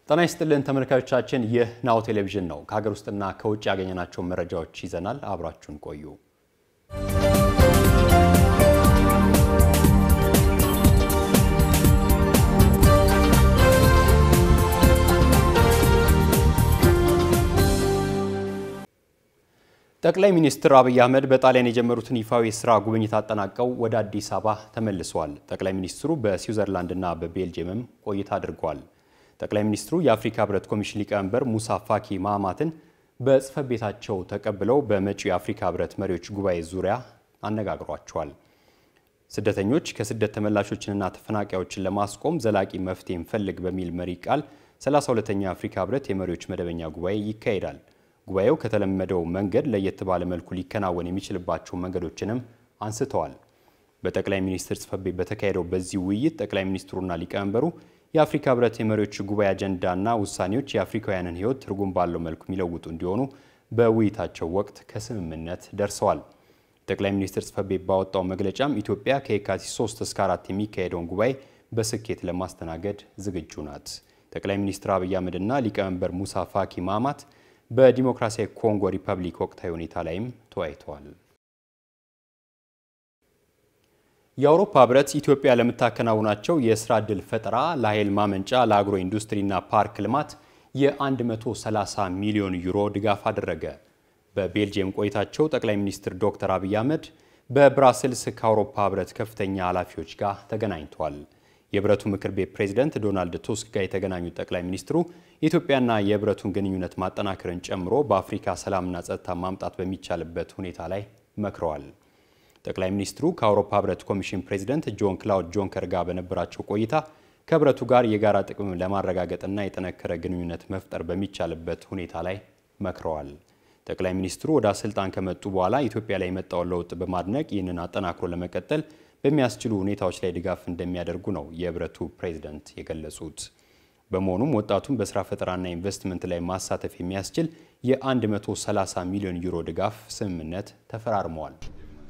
ጤና ይስጥልን ተመልካቾቻችን፣ ይህ ናሁ ቴሌቪዥን ነው። ከሀገር ውስጥና ከውጭ ያገኘናቸውን መረጃዎች ይዘናል። አብራችሁን ቆዩ። ጠቅላይ ሚኒስትር አብይ አህመድ በጣሊያን የጀመሩትን ይፋዊ የስራ ጉብኝት አጠናቀው ወደ አዲስ አበባ ተመልሰዋል። ጠቅላይ ሚኒስትሩ በስዊዘርላንድና በቤልጅየምም ቆይታ አድርገዋል። ጠቅላይ ሚኒስትሩ የአፍሪካ ህብረት ኮሚሽን ሊቀመንበር ሙሳ ፋኪ ማማትን በጽህፈት ቤታቸው ተቀብለው በመጪው የአፍሪካ ህብረት መሪዎች ጉባኤ ዙሪያ አነጋግሯቸዋል። ስደተኞች ከስደት ተመላሾችንና ተፈናቃዮችን ለማስቆም ዘላቂ መፍትሄ እንፈልግ በሚል መሪ ቃል 32ኛ የአፍሪካ ህብረት የመሪዎች መደበኛ ጉባኤ ይካሄዳል። ጉባኤው ከተለመደው መንገድ ለየት ባለ መልኩ ሊከናወን የሚችልባቸው መንገዶችንም አንስተዋል። በጠቅላይ ሚኒስትር ጽህፈት ቤት በተካሄደው በዚህ ውይይት ጠቅላይ ሚኒስትሩና ሊቀመንበሩ የአፍሪካ ህብረት የመሪዎች ጉባኤ አጀንዳና ውሳኔዎች የአፍሪካውያንን ህይወት ትርጉም ባለው መልኩ የሚለውጡ እንዲሆኑ በውይይታቸው ወቅት ከስምምነት ደርሰዋል። ጠቅላይ ሚኒስትር ጽህፈት ቤት ባወጣው መግለጫም ኢትዮጵያ ከየካቲት 3 እስከ 4 የሚካሄደውን ጉባኤ በስኬት ለማስተናገድ ዝግጁ ናት። ጠቅላይ ሚኒስትር አብይ አህመድና ሊቀመንበር ሙሳ ፋኪ ማማት በዲሞክራሲያዊ ኮንጎ ሪፐብሊክ ወቅታዊ ሁኔታ ላይም ተወያይተዋል። የአውሮፓ ህብረት ኢትዮጵያ ለምታከናውናቸው የስራ ዕድል ፈጠራ፣ ለኃይል ማመንጫ፣ ለአግሮ ኢንዱስትሪና ፓርክ ልማት የ130 ሚሊዮን ዩሮ ድጋፍ አደረገ። በቤልጅየም ቆይታቸው ጠቅላይ ሚኒስትር ዶክተር አብይ አህመድ በብራስልስ ከአውሮፓ ህብረት ከፍተኛ ኃላፊዎች ጋር ተገናኝተዋል። የህብረቱ ምክር ቤት ፕሬዝደንት ዶናልድ ቱስክ ጋር የተገናኙት ጠቅላይ ሚኒስትሩ የኢትዮጵያና የህብረቱን ግንኙነት ማጠናከርን ጨምሮ በአፍሪካ ሰላምና ጸጥታ ማምጣት በሚቻልበት ሁኔታ ላይ መክረዋል። ጠቅላይ ሚኒስትሩ ከአውሮፓ ህብረት ኮሚሽን ፕሬዝደንት ጆን ክላውድ ጆንከር ጋር በነበራቸው ቆይታ ከህብረቱ ጋር የጋራ ጥቅም ለማረጋገጥና የጠነከረ ግንኙነት መፍጠር በሚቻልበት ሁኔታ ላይ መክረዋል። ጠቅላይ ሚኒስትሩ ወደ ስልጣን ከመጡ በኋላ ኢትዮጵያ ላይ የመጣውን ለውጥ በማድነቅ ይህንን አጠናክሮ ለመቀጠል በሚያስችሉ ሁኔታዎች ላይ ድጋፍ እንደሚያደርጉ ነው የህብረቱ ፕሬዝደንት የገለጹት። በመሆኑም ወጣቱን በስራ ፈጠራና ኢንቨስትመንት ላይ ማሳተፍ የሚያስችል የ130 ሚሊዮን ዩሮ ድጋፍ ስምምነት ተፈራርመዋል።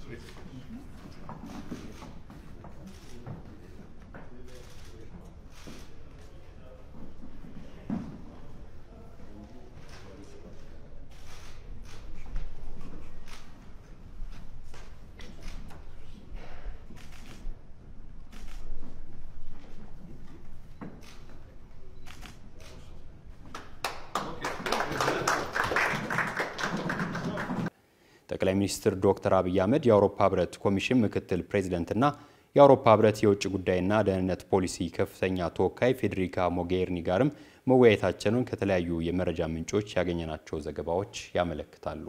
ጠቅላይ ሚኒስትር ዶክተር አብይ አህመድ የአውሮፓ ህብረት ኮሚሽን ምክትል ፕሬዚደንትና የአውሮፓ ህብረት የውጭ ጉዳይና ደህንነት ፖሊሲ ከፍተኛ ተወካይ ፌዴሪካ ሞጌሪኒ ጋርም መወያየታቸውን ከተለያዩ የመረጃ ምንጮች ያገኘናቸው ዘገባዎች ያመለክታሉ።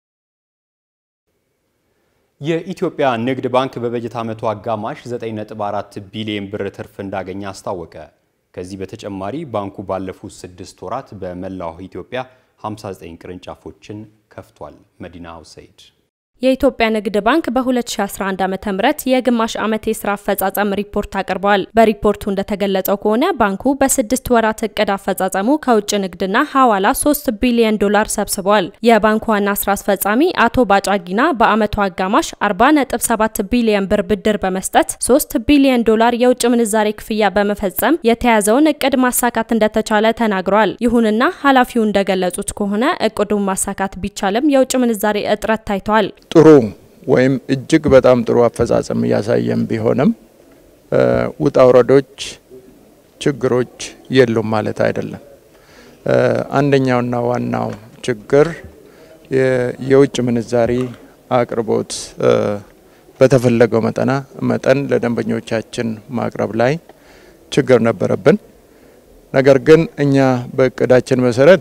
የኢትዮጵያ ንግድ ባንክ በበጀት ዓመቱ አጋማሽ 9.4 ቢሊዮን ብር ትርፍ እንዳገኘ አስታወቀ። ከዚህ በተጨማሪ ባንኩ ባለፉት ስድስት ወራት በመላው ኢትዮጵያ 59 ቅርንጫፎችን ከፍቷል። መዲና ሁሰይድ የኢትዮጵያ ንግድ ባንክ በ2011 ዓ.ም የግማሽ ዓመት የስራ አፈጻጸም ሪፖርት አቅርበዋል። በሪፖርቱ እንደተገለጸው ከሆነ ባንኩ በስድስት ወራት እቅድ አፈጻጸሙ ከውጭ ንግድና ሐዋላ 3 ቢሊዮን ዶላር ሰብስቧል። የባንኩ ዋና ስራ አስፈጻሚ አቶ ባጫጊና በዓመቱ አጋማሽ 40.7 ቢሊዮን ብር ብድር በመስጠት 3 ቢሊዮን ዶላር የውጭ ምንዛሬ ክፍያ በመፈጸም የተያዘውን እቅድ ማሳካት እንደተቻለ ተናግረዋል። ይሁንና ኃላፊው እንደገለጹት ከሆነ እቅዱን ማሳካት ቢቻልም የውጭ ምንዛሬ እጥረት ታይቷል። ጥሩ ወይም እጅግ በጣም ጥሩ አፈጻጸም እያሳየም ቢሆንም ውጣ ውረዶች፣ ችግሮች የሉም ማለት አይደለም። አንደኛውና ዋናው ችግር የውጭ ምንዛሪ አቅርቦት በተፈለገው መጠና መጠን ለደንበኞቻችን ማቅረብ ላይ ችግር ነበረብን። ነገር ግን እኛ በእቅዳችን መሰረት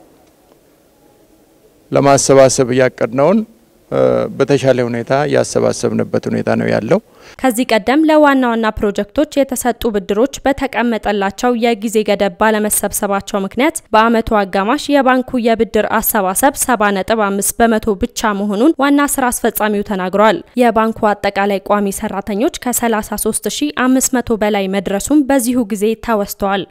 ለማሰባሰብ እያቀድነውን በተሻለ ሁኔታ ያሰባሰብንበት ሁኔታ ነው ያለው። ከዚህ ቀደም ለዋና ዋና ፕሮጀክቶች የተሰጡ ብድሮች በተቀመጠላቸው የጊዜ ገደብ ባለመሰብሰባቸው ምክንያት በዓመቱ አጋማሽ የባንኩ የብድር አሰባሰብ 70.5 በመቶ ብቻ መሆኑን ዋና ስራ አስፈጻሚው ተናግረዋል። የባንኩ አጠቃላይ ቋሚ ሰራተኞች ከ33500 በላይ መድረሱም በዚሁ ጊዜ ተወስተዋል።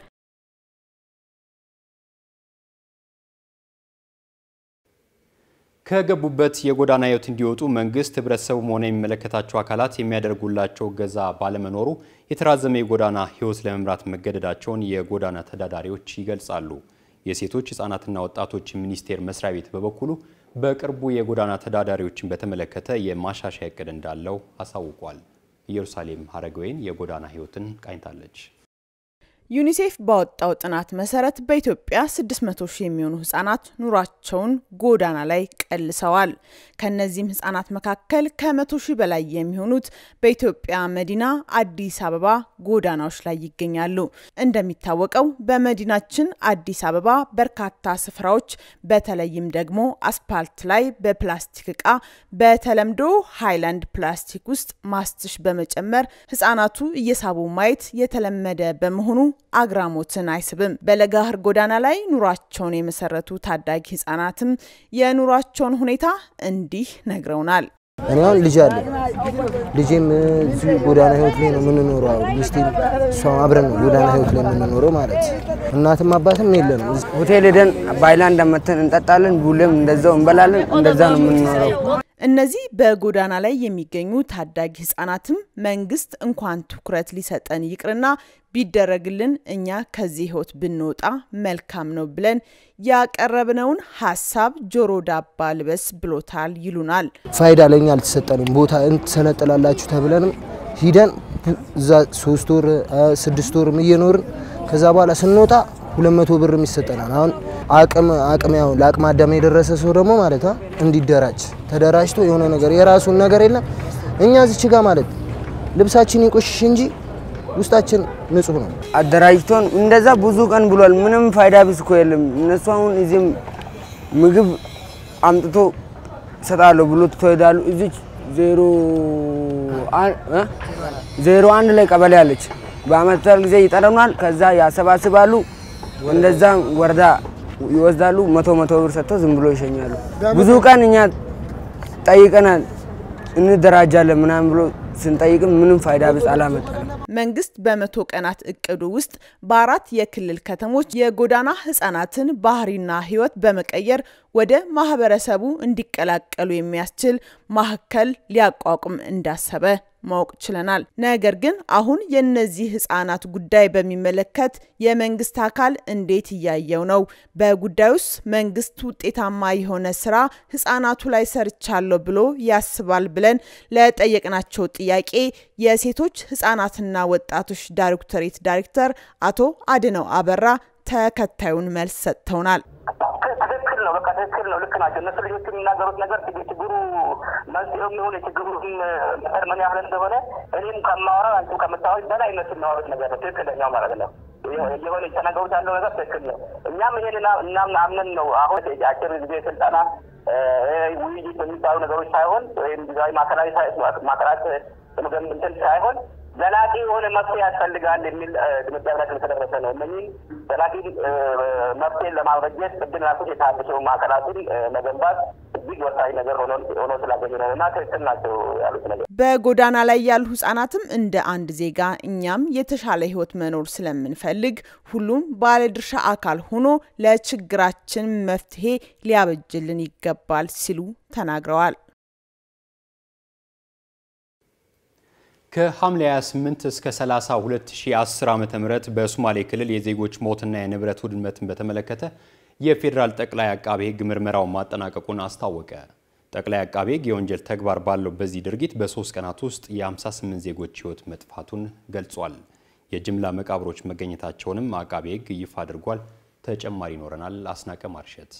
ከገቡበት የጎዳና ሕይወት እንዲወጡ መንግስት ህብረተሰቡም ሆነ የሚመለከታቸው አካላት የሚያደርጉላቸው እገዛ ባለመኖሩ የተራዘመ የጎዳና ሕይወት ለመምራት መገደዳቸውን የጎዳና ተዳዳሪዎች ይገልጻሉ። የሴቶች ህጻናትና ወጣቶች ሚኒስቴር መስሪያ ቤት በበኩሉ በቅርቡ የጎዳና ተዳዳሪዎችን በተመለከተ የማሻሻያ እቅድ እንዳለው አሳውቋል። ኢየሩሳሌም ሀረገወይን የጎዳና ሕይወትን ቃኝታለች። ዩኒሴፍ ባወጣው ጥናት መሰረት በኢትዮጵያ 600 ሺህ የሚሆኑ ህጻናት ኑሯቸውን ጎዳና ላይ ቀልሰዋል። ከነዚህም ህጻናት መካከል ከመቶ ሺህ በላይ የሚሆኑት በኢትዮጵያ መዲና አዲስ አበባ ጎዳናዎች ላይ ይገኛሉ። እንደሚታወቀው በመዲናችን አዲስ አበባ በርካታ ስፍራዎች በተለይም ደግሞ አስፓልት ላይ በፕላስቲክ እቃ በተለምዶ ሃይላንድ ፕላስቲክ ውስጥ ማስትሽ በመጨመር ህጻናቱ እየሳቡ ማየት የተለመደ በመሆኑ አግራሞትን አይስብም። በለጋህር ጎዳና ላይ ኑሯቸውን የመሰረቱ ታዳጊ ህጻናትም የኑሯቸውን ሁኔታ እንዲህ ነግረውናል። እኔ አሁን ልጅ አለ ልጄም እዚሁ ጎዳና ህይወት ላይ ነው የምንኖረው። ሚስቴም እሷም አብረን ነው ጎዳና ህይወት ላይ የምንኖረው ማለት እናትም አባትም የለንም። ሆቴል ሄደን ባይላንድ መተን እንጠጣለን፣ ቡሌም እንደዛው እንበላለን። እንደዛ ነው የምንኖረው። እነዚህ በጎዳና ላይ የሚገኙ ታዳጊ ህጻናትም መንግስት እንኳን ትኩረት ሊሰጠን ይቅርና ቢደረግልን እኛ ከዚህ ህይወት ብንወጣ መልካም ነው ብለን ያቀረብነውን ሀሳብ ጆሮ ዳባ ልበስ ብሎታል ይሉናል። ፋይዳ ለኛ አልተሰጠንም። ቦታ እንትሰነጥላላችሁ ተብለንም ሂደን እዛ ሶስት ወር ስድስት ወርም እየኖርን ከዛ በኋላ ስንወጣ ሁለት መቶ ብርም ይሰጠናል። አሁን አቅም አቅም ያው ለአቅመ አዳም የደረሰ ሰው ደግሞ ማለት እንዲደራጅ ተደራጅቶ የሆነ ነገር የራሱን ነገር የለም እኛ እዚች ጋር ማለት ልብሳችን ይቆሽሽ እንጂ ውስጣችን ንጹህ ነው። አደራጅቶን እንደዛ ብዙ ቀን ብሏል። ምንም ፋይዳ ቢስ እኮ የለም። እነሱ አሁን እዚህም ምግብ አምጥቶ ይሰጣለሁ ብሎ ትቶ ይሄዳሉ። እዚች ዜሮ ዜሮ አንድ ላይ ቀበሌ አለች። በአመት ጊዜ ይጠረናል። ከዛ ያሰባስባሉ። እንደዛ ወረዳ ይወስዳሉ። መቶ መቶ ብር ሰጥተው ዝም ብሎ ይሸኛሉ። ብዙ ቀን እኛ ጠይቀናል፣ እንደራጃለን ምናምን ብሎ ስንጠይቅም ምንም ፋይዳ ቢስ አላመጣም። መንግስት በመቶ ቀናት እቅዱ ውስጥ በአራት የክልል ከተሞች የጎዳና ህጻናትን ባህሪና ህይወት በመቀየር ወደ ማህበረሰቡ እንዲቀላቀሉ የሚያስችል ማዕከል ሊያቋቁም እንዳሰበ ማወቅ ችለናል። ነገር ግን አሁን የነዚህ ህጻናት ጉዳይ በሚመለከት የመንግስት አካል እንዴት እያየው ነው? በጉዳዩስ መንግስት ውጤታማ የሆነ ስራ ህጻናቱ ላይ ሰርቻለሁ ብሎ ያስባል ብለን ለጠየቅናቸው ጥያቄ የሴቶች ህጻናትና ወጣቶች ዳይሬክቶሬት ዳይሬክተር አቶ አድነው አበራ ተከታዩን መልስ ሰጥተውናል። ትክክል ነው። በቃ ትክክል ነው። ልክ ናቸው። እነሱ ልጆች የሚናገሩት ነገር ችግሩ መንስኤው የሚሆን የችግሩ መጠን ምን ያህል እንደሆነ እኔም ከማወራው አንቺም ከምታወሪው በላይ እነሱ የሚያወሩት ነገር ነው ትክክለኛው ማለት ነው። የሆነ የተናገሩት ያለው ነገር ትክክል ነው። እኛም ይሄን እናም አምነን ነው አሁን አጭር ጊዜ ስልጠና ውይይት የሚባሉ ነገሮች ሳይሆን ወይም ጊዜያዊ ማዕከላዊ ማዕከላት እንትን ሳይሆን ዘላቂ የሆነ መፍትሄ ያስፈልጋል የሚል ድምዳሜ ላይ ስለተደረሰ ነው። እነኚህ ዘላቂ መፍትሄን ለማበጀት ቅድም ያልኩት የታድሶ ማዕከላትን መገንባት እጅግ ወሳኝ ነገር ሆኖ ስላገኘ ነው እና ትክክል ናቸው ያሉት ነገር። በጎዳና ላይ ያሉ ህጻናትም እንደ አንድ ዜጋ እኛም የተሻለ ህይወት መኖር ስለምንፈልግ ሁሉም ባለድርሻ አካል ሆኖ ለችግራችን መፍትሄ ሊያበጅልን ይገባል ሲሉ ተናግረዋል። ከሐምሌ 28 እስከ 30 2010 ዓ.ም በሶማሌ ክልል የዜጎች ሞትና የንብረት ውድመትን በተመለከተ የፌዴራል ጠቅላይ አቃቤ ሕግ ምርመራውን ማጠናቀቁን አስታወቀ። ጠቅላይ አቃቤ ሕግ የወንጀል ተግባር ባለው በዚህ ድርጊት በሶስት ቀናት ውስጥ የ58 ዜጎች ህይወት መጥፋቱን ገልጿል። የጅምላ መቃብሮች መገኘታቸውንም አቃቤ ሕግ ይፋ አድርጓል። ተጨማሪ ይኖረናል። አስናቀ ማርሸት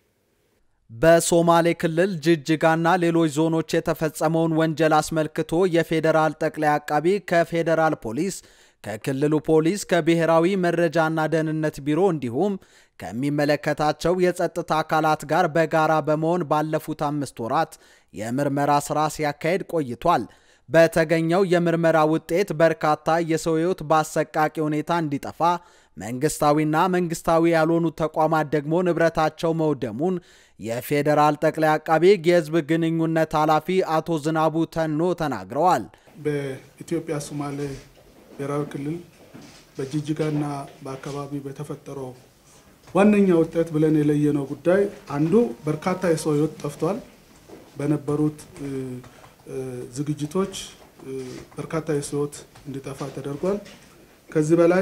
በሶማሌ ክልል ጅጅጋና ሌሎች ዞኖች የተፈጸመውን ወንጀል አስመልክቶ የፌዴራል ጠቅላይ አቃቢ ከፌዴራል ፖሊስ፣ ከክልሉ ፖሊስ፣ ከብሔራዊ መረጃና ደህንነት ቢሮ እንዲሁም ከሚመለከታቸው የጸጥታ አካላት ጋር በጋራ በመሆን ባለፉት አምስት ወራት የምርመራ ስራ ሲያካሄድ ቆይቷል። በተገኘው የምርመራ ውጤት በርካታ የሰው ህይወት በአሰቃቂ ሁኔታ እንዲጠፋ መንግስታዊና መንግስታዊ ያልሆኑ ተቋማት ደግሞ ንብረታቸው መውደሙን የፌዴራል ጠቅላይ አቃቤ ሕግ የህዝብ ግንኙነት ኃላፊ አቶ ዝናቡ ተኖ ተናግረዋል። በኢትዮጵያ ሶማሌ ብሔራዊ ክልል በጅጅጋና በአካባቢ በተፈጠረው ዋነኛ ውጤት ብለን የለየነው ጉዳይ አንዱ በርካታ የሰው ህይወት ጠፍቷል። በነበሩት ዝግጅቶች በርካታ የሰው ህይወት እንዲጠፋ ተደርጓል። ከዚህ በላይ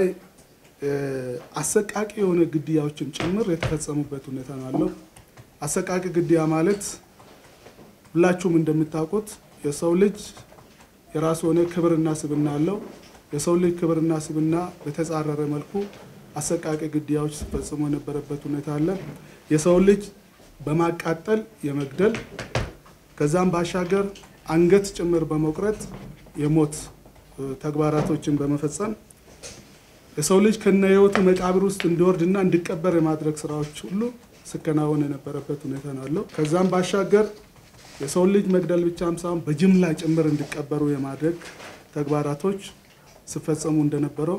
አሰቃቂ የሆነ ግድያዎችን ጭምር የተፈጸሙበት ሁኔታ ነው ያለው። አሰቃቂ ግድያ ማለት ሁላችሁም እንደምታውቁት የሰው ልጅ የራሱ የሆነ ክብርና ስብና አለው። የሰው ልጅ ክብርና ስብና በተጻረረ መልኩ አሰቃቂ ግድያዎች ሲፈጽሙ የነበረበት ሁኔታ አለ። የሰው ልጅ በማቃጠል የመግደል ከዛም ባሻገር አንገት ጭምር በመቁረጥ የሞት ተግባራቶችን በመፈጸም የሰው ልጅ ከነ ህይወቱ መቃብር ውስጥ እንዲወርድና እንዲቀበር የማድረግ ስራዎች ሁሉ ሲከናወን የነበረበት ሁኔታ ነው ያለው። ከዛም ባሻገር የሰው ልጅ መግደል ብቻም ሳይሆን በጅምላ ጭምር እንዲቀበሩ የማድረግ ተግባራቶች ሲፈጸሙ እንደነበረው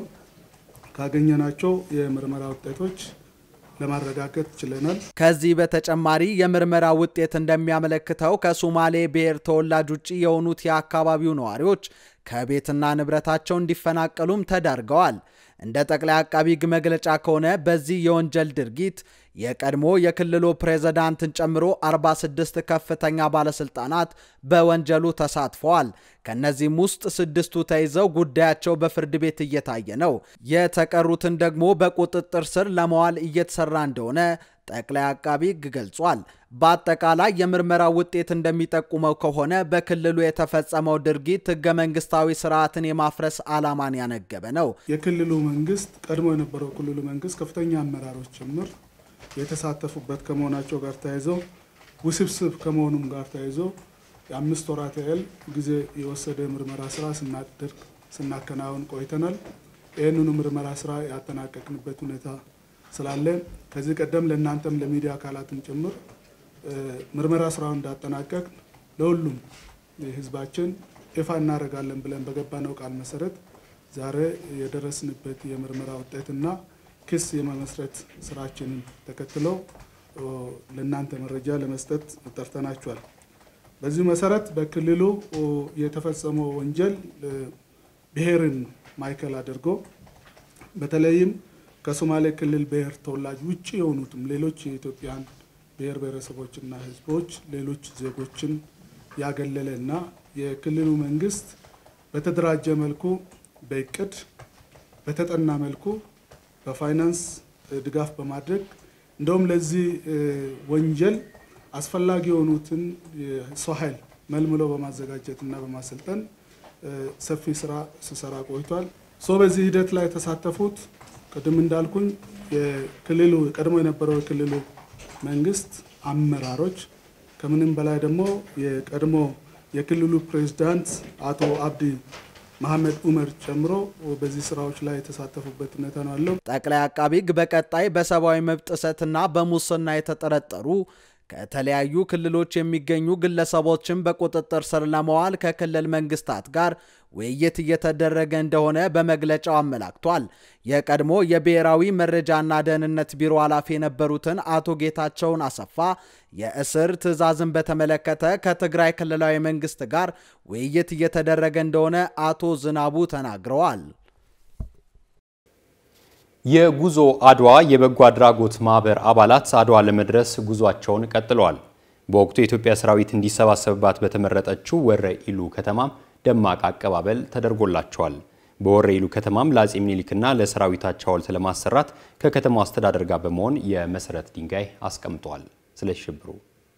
ካገኘናቸው የምርመራ ውጤቶች ለማረጋገጥ ችለናል። ከዚህ በተጨማሪ የምርመራ ውጤት እንደሚያመለክተው ከሶማሌ ብሔር ተወላጅ ውጭ የሆኑት የአካባቢው ነዋሪዎች ከቤትና ንብረታቸው እንዲፈናቀሉም ተዳርገዋል። እንደ ጠቅላይ አቃቢ ሕግ መግለጫ ከሆነ በዚህ የወንጀል ድርጊት የቀድሞ የክልሉ ፕሬዝዳንትን ጨምሮ 46 ከፍተኛ ባለስልጣናት በወንጀሉ ተሳትፈዋል። ከነዚህም ውስጥ ስድስቱ ተይዘው ጉዳያቸው በፍርድ ቤት እየታየ ነው። የተቀሩትን ደግሞ በቁጥጥር ስር ለመዋል እየተሰራ እንደሆነ ጠቅላይ አቃቢ ሕግ ገልጿል። በአጠቃላይ የምርመራ ውጤት እንደሚጠቁመው ከሆነ በክልሉ የተፈጸመው ድርጊት ህገ መንግስታዊ ስርዓትን የማፍረስ ዓላማን ያነገበ ነው። የክልሉ መንግስት ቀድሞ የነበረው ክልሉ መንግስት ከፍተኛ አመራሮች ጭምር የተሳተፉበት ከመሆናቸው ጋር ተያይዘው ውስብስብ ከመሆኑም ጋር ተያይዘው የአምስት ወራት ያህል ጊዜ የወሰደ ምርመራ ስራ ስናደርግ ስናከናወን ቆይተናል። ይህንኑ ምርመራ ስራ ያጠናቀቅንበት ሁኔታ ስላለ ከዚህ ቀደም ለእናንተም ለሚዲያ አካላትም ጭምር ምርመራ ስራውን እንዳጠናቀቅ ለሁሉም ህዝባችን ይፋ እናደርጋለን ብለን በገባነው ቃል መሰረት ዛሬ የደረስንበት የምርመራ ውጤትና ክስ የመመስረት ስራችንን ተከትለው ለእናንተ መረጃ ለመስጠት ጠርተናችኋል። በዚህ መሰረት በክልሉ የተፈጸመው ወንጀል ብሔርን ማዕከል አድርጎ በተለይም ከሶማሌ ክልል ብሔር ተወላጅ ውጭ የሆኑትም ሌሎች የኢትዮጵያን ብሔር ብሔረሰቦችና ህዝቦች ሌሎች ዜጎችን ያገለለ እና የክልሉ መንግስት በተደራጀ መልኩ በእቅድ በተጠና መልኩ በፋይናንስ ድጋፍ በማድረግ እንደውም ለዚህ ወንጀል አስፈላጊ የሆኑትን የሰው ኃይል መልምሎ በማዘጋጀት እና በማሰልጠን ሰፊ ስራ ሲሰራ ቆይቷል። ሶ በዚህ ሂደት ላይ የተሳተፉት ቅድም እንዳልኩኝ የክልሉ ቀድሞ የነበረው የክልሉ መንግስት አመራሮች ከምንም በላይ ደግሞ የቀድሞ የክልሉ ፕሬዝዳንት አቶ አብዲ መሐመድ ኡመር ጨምሮ በዚህ ስራዎች ላይ የተሳተፉበት ሁኔታ ነው ያለው። ጠቅላይ አቃቢ ሕግ በቀጣይ በሰብአዊ መብት ጥሰትና በሙስና የተጠረጠሩ ከተለያዩ ክልሎች የሚገኙ ግለሰቦችን በቁጥጥር ስር ለመዋል ከክልል መንግስታት ጋር ውይይት እየተደረገ እንደሆነ በመግለጫው አመላክቷል። የቀድሞ የብሔራዊ መረጃና ደህንነት ቢሮ ኃላፊ የነበሩትን አቶ ጌታቸውን አሰፋ የእስር ትዕዛዝን በተመለከተ ከትግራይ ክልላዊ መንግስት ጋር ውይይት እየተደረገ እንደሆነ አቶ ዝናቡ ተናግረዋል። የጉዞ አድዋ የበጎ አድራጎት ማህበር አባላት አድዋ ለመድረስ ጉዟቸውን ቀጥለዋል። በወቅቱ የኢትዮጵያ ሰራዊት እንዲሰባሰብባት በተመረጠችው ወረ ኢሉ ከተማም ደማቅ አቀባበል ተደርጎላቸዋል። በወረ ኢሉ ከተማም ለአጼ ምኒልክና ለሰራዊታቸው ሐውልት ለማሰራት ከከተማው አስተዳደር ጋር በመሆን የመሰረት ድንጋይ አስቀምጠዋል። ስለ ሽብሩ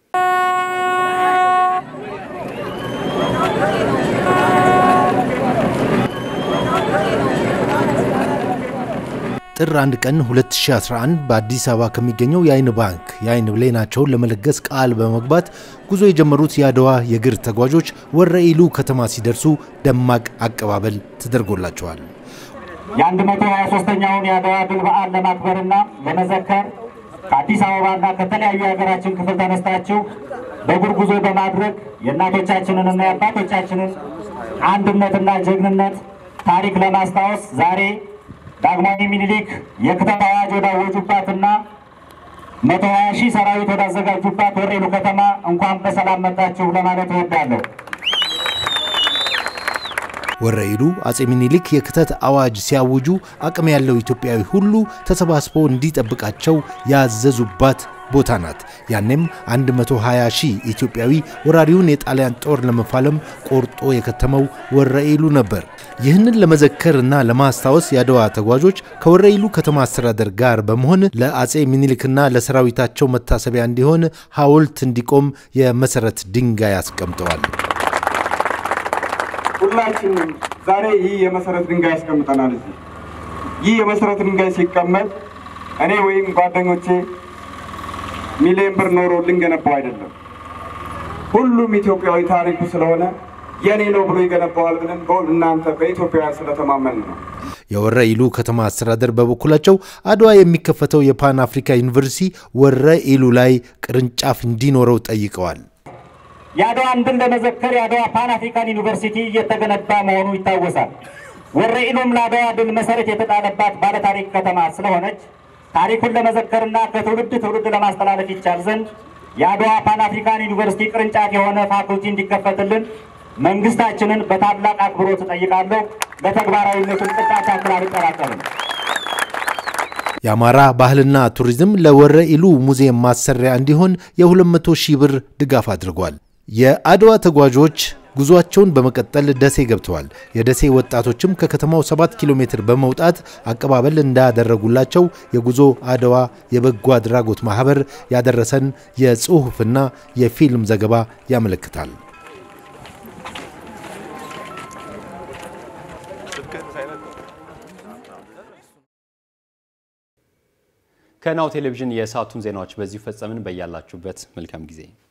ጥር 1 ቀን 2011 በአዲስ አበባ ከሚገኘው የአይን ባንክ የአይን ብሌናቸውን ለመለገስ ቃል በመግባት ጉዞ የጀመሩት የአድዋ የእግር ተጓዦች ወረ ኢሉ ከተማ ሲደርሱ ደማቅ አቀባበል ተደርጎላቸዋል። የ123ኛውን የአድዋ ድል በዓል ለማክበርና ለመዘከር ከአዲስ አበባና ከተለያዩ የሀገራችን ክፍል ተነስታችሁ በእግር ጉዞ በማድረግ የእናቶቻችንንና የአባቶቻችንን አንድነትና ጀግንነት ታሪክ ለማስታወስ ዛሬ ዳግማዊ ሚኒሊክ የክተት አዋጅ ወዳወጁባትና መቶ ሀያ ሺህ ሰራዊት ወዳዘጋጁባት ወረ ኢሉ ከተማ እንኳን በሰላም መጣችሁ ለማለት እወዳለሁ። ወረኢሉ አጼ ሚኒሊክ የክተት አዋጅ ሲያውጁ አቅም ያለው ኢትዮጵያዊ ሁሉ ተሰባስቦ እንዲጠብቃቸው ያዘዙባት ቦታ ናት። ያኔም 120 ሺህ ኢትዮጵያዊ ወራሪውን የጣሊያን ጦር ለመፋለም ቆርጦ የከተመው ወረኢሉ ነበር። ይህንን ለመዘከር እና ለማስታወስ የአድዋ ተጓዦች ከወረኢሉ ከተማ አስተዳደር ጋር በመሆን ለአጼ ሚኒሊክና ለሰራዊታቸው መታሰቢያ እንዲሆን ሐውልት እንዲቆም የመሰረት ድንጋይ አስቀምጠዋል። ሁላችንም ዛሬ ይህ የመሰረት ድንጋይ ያስቀምጠናል። እዚህ ይህ የመሰረት ድንጋይ ሲቀመጥ እኔ ወይም ጓደኞቼ ሚሊዮን ብር ኖሮ ልንገነባው አይደለም። ሁሉም ኢትዮጵያዊ ታሪኩ ስለሆነ የኔ ነው ብሎ ይገነባዋል ብለን በሁል እናንተ በኢትዮጵያውያን ስለተማመን ነው። የወረኢሉ ከተማ አስተዳደር በበኩላቸው አድዋ የሚከፈተው የፓን አፍሪካ ዩኒቨርሲቲ ወረኢሉ ላይ ቅርንጫፍ እንዲኖረው ጠይቀዋል። የአድዋን ድል ለመዘከር የአድዋ ፓን አፍሪካን ዩኒቨርሲቲ እየተገነባ መሆኑ ይታወሳል። ወረኢሉም ለአድዋ ድል መሰረት የተጣለባት ባለታሪክ ከተማ ስለሆነች ታሪኩን ለመዘከርና ከትውልድ ትውልድ ለማስተላለፍ ይቻል ዘንድ የአድዋ ፓን አፍሪካን ዩኒቨርሲቲ ቅርንጫፍ የሆነ ፋኩልቲ እንዲከፈትልን መንግስታችንን በታላቅ አክብሮት እጠይቃለሁ። ለተግባራዊነቱን ቅጣት ያክል አልጠራጠርም። የአማራ ባህልና ቱሪዝም ለወረኢሉ ሙዚየም ማሰሪያ እንዲሆን የ200 ሺህ ብር ድጋፍ አድርጓል። የአድዋ ተጓዦች ጉዟቸውን በመቀጠል ደሴ ገብተዋል። የደሴ ወጣቶችም ከከተማው 7 ኪሎ ሜትር በመውጣት አቀባበል እንዳደረጉላቸው የጉዞ አድዋ የበጎ አድራጎት ማህበር ያደረሰን የጽሑፍና የፊልም ዘገባ ያመለክታል። ከናሁ ቴሌቪዥን የሰዓቱን ዜናዎች በዚሁ ፈጸምን። በያላችሁበት መልካም ጊዜ